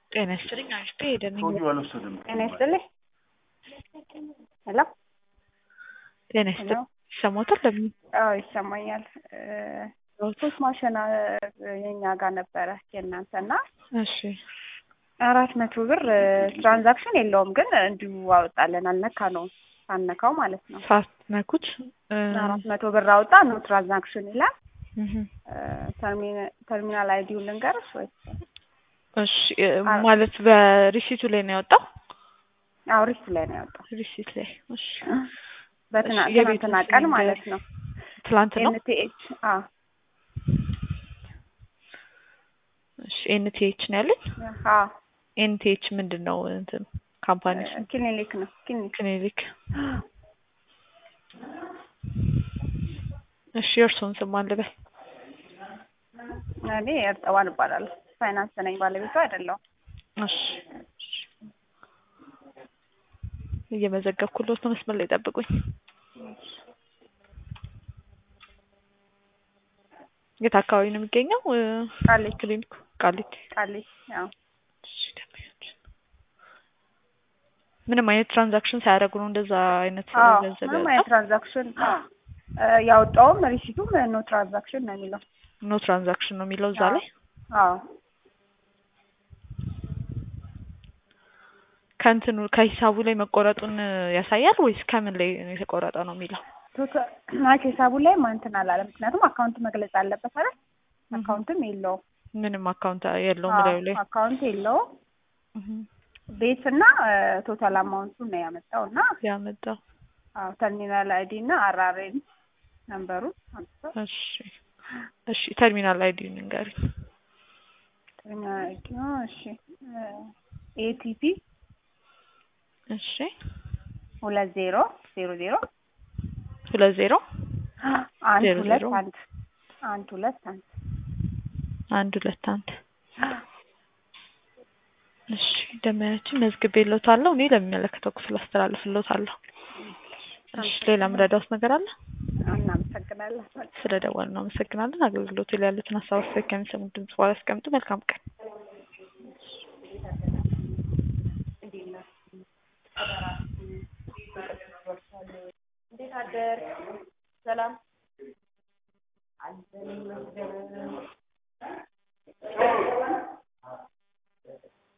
ጤና ይስጥልኝ አሽቴ ሄደንኝ ሰውዬው አልወሰድም። ጤና ይስጥልኝ። ሄሎ ጤና ሄሎ ይስጥልኝ ይሰማዎታል? ለምን አዎ ይሰማኛል። ሶስት ማሽን የኛ ጋር ነበረ የእናንተ እና እሺ አራት መቶ ብር ትራንዛክሽን የለውም ግን እንዲሁ አወጣለን አልነካ ነው ሳነካው ማለት ነው። ሳትነኩት እ፣ አራት መቶ ብር አወጣ ነው ትራንዛክሽን ይላል። እህ፣ ተርሚና- ተርሚናል አይዲውን ልንገርሽ ወይ? እሺ እ፣ ማለት በሪሲቱ ላይ ነው ያወጣው? አዎ ሪስት ላይ ነው ያወጣው ሪሲት ላይ እሺ። በትና እሺ፣ የቤቱን ትናንትና ስም ቀን ንገሪኝ። ማለት ነው። ትላንት ነው? ኤንቲኤች አዎ እሺ ኤንቲኤች ነው ያለኝ። አዎ ኤንቲኤች ምንድን ነው እንትን ካምፓኒ ስም? ክሊኒክ ነው ክሊኒክ ክሊኒክ። እሺ የእርስዎን ስም ማን ልበል? እኔ እርጥባን እባላለሁ። ፋይናንስ ነኝ ባለቤቱ አይደለሁም። እሺ እየመዘገብኩሎት ነው። መስመር ላይ ጠብቁኝ። የት አካባቢ ነው የሚገኘው? እ፣ ቃሊቲ ክሊኒኩ ቃሊቲ። ቃሊቲ ያው እሺ፣ ደንበኛችን ምንም አይነት ትራንዛክሽን ሳያደርጉ ነው እንደዛ አይነት አዎ ገንዘብ ምንም ያወጣው? አይነት ትራንዛክሽን እ፣ ያወጣውም ሪሲቱም ኖ ትራንዛክሽን ነው የሚለው። ኖ ትራንዛክሽን ነው የሚለው እዛ አዎ። ላይ። አዎ ከእንትኑ ከሂሳቡ ላይ መቆረጡን ያሳያል ወይስ ከምን ላይ የተቆረጠ ነው የሚለው? ቶታል ማለት ሂሳቡ ላይ እንትን አላለም። ምክንያቱም አካውንት መግለጽ አለበት አይደል? አካውንትም የለውም። ምንም አካውንት የለውም አዎ፣ ላዩ ላይ። አካውንት የለውም። እህ፣ ቤት እና ቶታል አማውንቱን ነው ያመጣው እና ያመጣው። አዎ ተርሚናል አይዲ እና አራሬን ነምበሩን አምጥቶ እሺ እሺ፣ ተርሚናል አይዲ ንገሪኝ። ተርሚናል አይዲ ነው። እሺ ኤቲፒ እሺ ሁለት ዜሮ ዜሮ ዜሮ ሁለት ዜሮ አንድ ዜሮ ሁለት ዜሮ አንድ አንድ ሁለት አንድ አንድ ሁለት አንድ እሺ ደመያችን መዝግቤልዎታለሁ። እኔ ለሚመለከተው ክፍል አስተላልፍልዎታለሁ። እሺ ሌላ ምረዳውስ ነገር አለ? እናመሰግናለን። ስለ ደወሉ ነው አመሰግናለን። አገልግሎቱ ላይ ያሉትን ሀሳብ አስተያየት ከሚሰሙት ድምጽ በኋላ ያስቀምጡ። መልካም ቀን። እንዴት አደር ሰላም